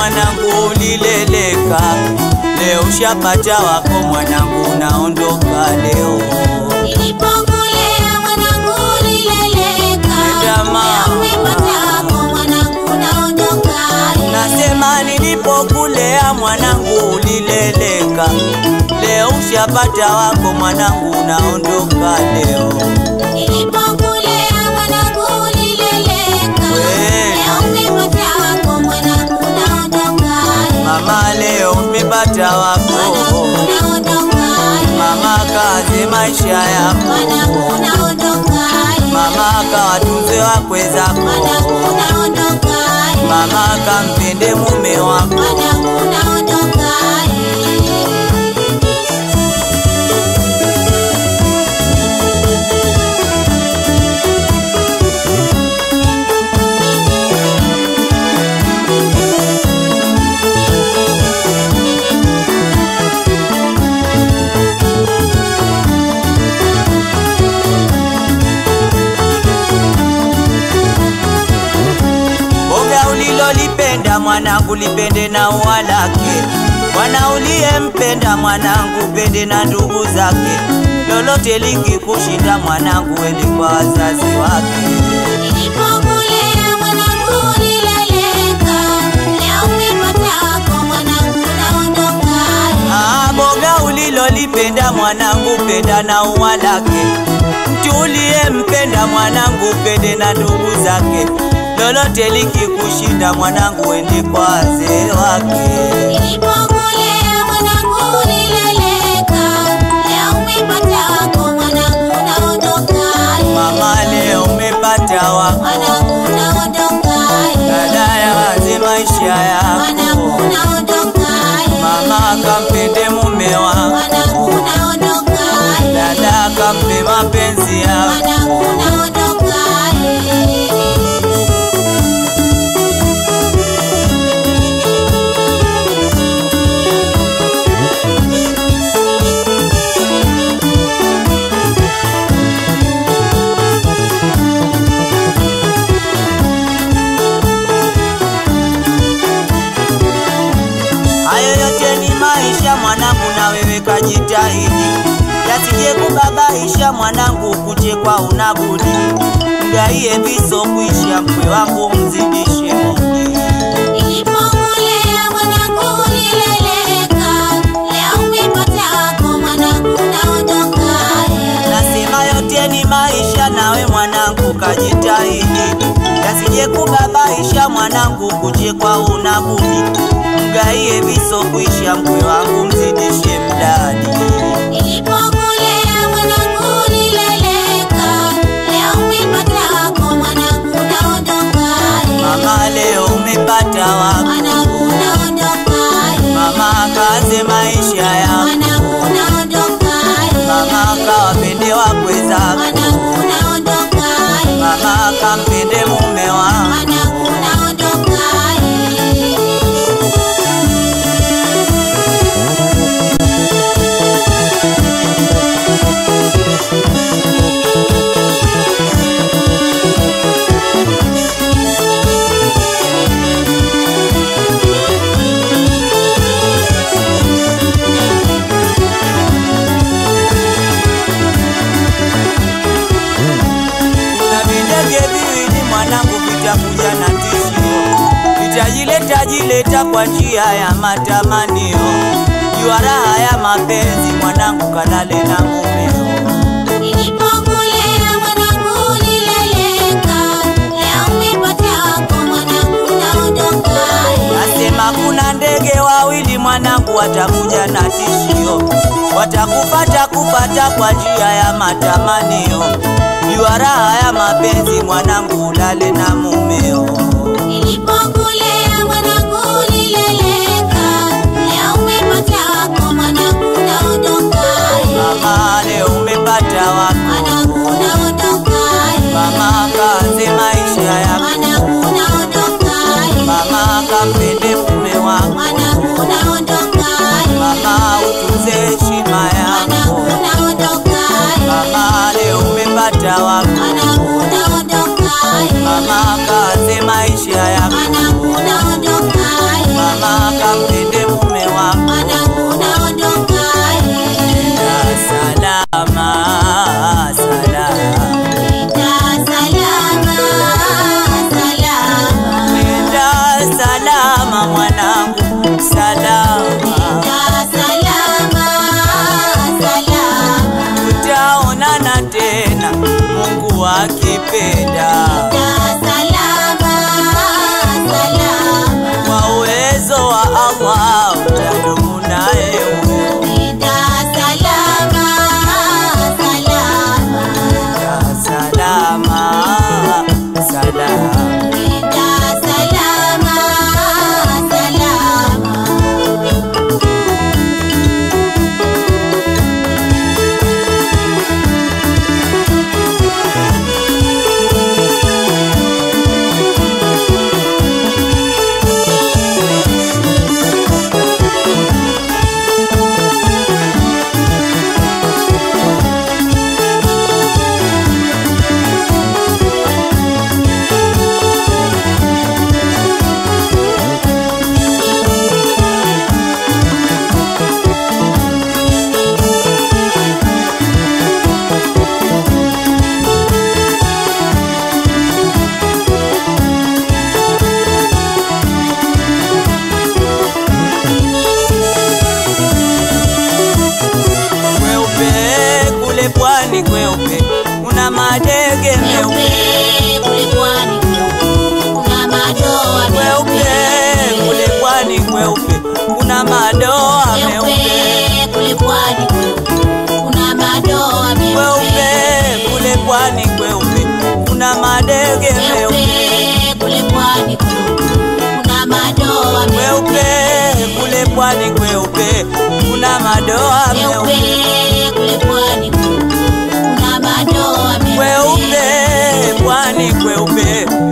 mwanangu ulileleka, leo ushapata wako mwanangu, unaondoka leo. Nilipokulea mwanangu ulileleka, Nenda mama. leo umepata wako mwanangu unaondoka. Nasema nilipokulea mwanangu ulileleka, leo ushapata wako mwanangu, unaondoka leo. Nilipokulea mwanangu ulileleka, We. leo umepata wako mwanangu unaondoka. Mama leo umepata wako, Mwanangu unaondoka. mama kaze maisha Mwanangu yako, unaondoka. mama kawatunze wakwe Mwanangu zako, unaondoka. mama kampende mume wako. Mwanangu unaondoka. Boga ulilolipenda mwanangu lipende na ua lake, mwana uliyempenda mwanangu pende na ndugu zake, lolote likikushinda mwanangu ende kwa wazazi wake. Nilipokulea mwanangu ulileleka, leo umepata wako mwanangu unaondoka. Ah, boga ulilolipenda mwanangu penda na ua lake, mtu uliyempenda mwanangu pende na ndugu zake, lolote likikushinda mwanangu ende kwa wazee wake. Nilipokulea mwanangu ulileleka, leo umepata wako mwanangu unaondoka. Mama leo umepata wako Mwanangu unaondoka. dada ya wazi maisha Mwanangu yako unaondoka. mama kampende mume wako Mwanangu unaondoka. dada kampe mapenzi yako Mwanangu unaondoka. hayo yote ni maisha mwanangu na wewe kajitahidi yasije kubabaisha mwanangu kuchekwa unabudi mgaie viso kuisha mkwe wangu mzidishe mudi Nilipokulea mwanangu ulileleka, leo umepata wako mwanangu unaondoka. Nasema yote ni maisha, nawe mwanangu kajitahidi, yasije kubabaisha mwanangu, kuchekwa unabudi, mgaie viso kuisha, mkwe wangu mzidishe mdadi. Nilipokulea mwanangu ulileleka, leo umepata wako mwanangu unaondoka. Mama leo umepata wako, Mwanangu unaondoka. mama kaze maisha yako, Mwanangu unaondoka. mama kawapende wakwe zako, Mwanangu unaondoka. mama kampende mume wako. Mwanangu unaondoka. na videge viwili mwanangu vitakuja na tishio, vitajileta jileta kwa njia ya matamanio. Jua raha ya mapenzi mwanangu, kalale na mumeo. Nilipokulea mwanangu ulileleka, leo umepata wako mwanangu unaondoka. Nasema kuna ndege wawili mwanangu, watakuja na tishio, watakupata kupata kwa njia ya matamanio. Jua raha ya mapenzi mwanangu, ulale na mumeo. Nilipokulea mwanangu ulileleka, leo umepata wako mwanangu unaondoka. Mama leo umepata wako, Mwanangu unaondoka. mama kaze maisha yako, Mwanangu unaondoka. mama kampende mume wako, Mwanangu unaondoka. mama utunze heshima yako, Mwanangu unaondoka. mama leo umepata wako, Mwanangu unaondoka. mama kaze maisha yako, Mwanangu salama. Nenda salama, salama. Kweupe kule pwani kweupe, kuna madege meupe Meupe kule pwani kweupe, kuna madoa kweupe meupe. kule pwani kweupe, kuna madoa meupe Meupe kule pwani kweupe, kuna madoa kweupe meupe. kule pwani kweupe, kuna madege meupe Meupe kule pwani kweupe, kuna madoa kweupe meupe. kule pwani kweupe, kuna madoa Meupe meupe kule pwani kweupe, kuna madoa kweupe meupe. pwani kweupe,